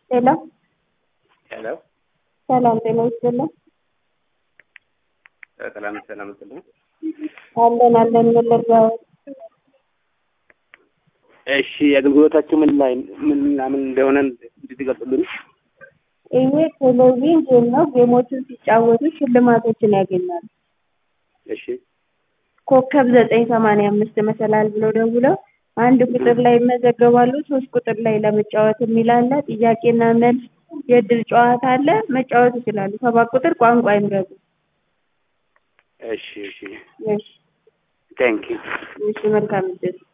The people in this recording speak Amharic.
ሄሎ ሄሎ ሰላም ጤና ይስጥልን። ሰላም ሰላም ስልኝ። አለን አለን መለጋወት እሺ አገልግሎታችሁ ምን ላይ ምን ምናምን እንደሆነ እንድትገልጹልን። ይሄ ቴሌቪዥን ጌም ነው። ጌሞችን ሲጫወቱ ሽልማቶችን ያገኛሉ። እሺ ኮከብ ዘጠኝ ሰማንያ አምስት መሰላል ብለው ደውለው አንድ ቁጥር ላይ ይመዘገባሉ። ሶስት ቁጥር ላይ ለመጫወት የሚል አለ። ጥያቄና መልስ የእድል ጨዋታ አለ። መጫወት ይችላሉ። ሰባት ቁጥር ቋንቋ ይምረጡ። እሺ እሺ እሺ ቴንክ ዩ እሺ መልካም እድል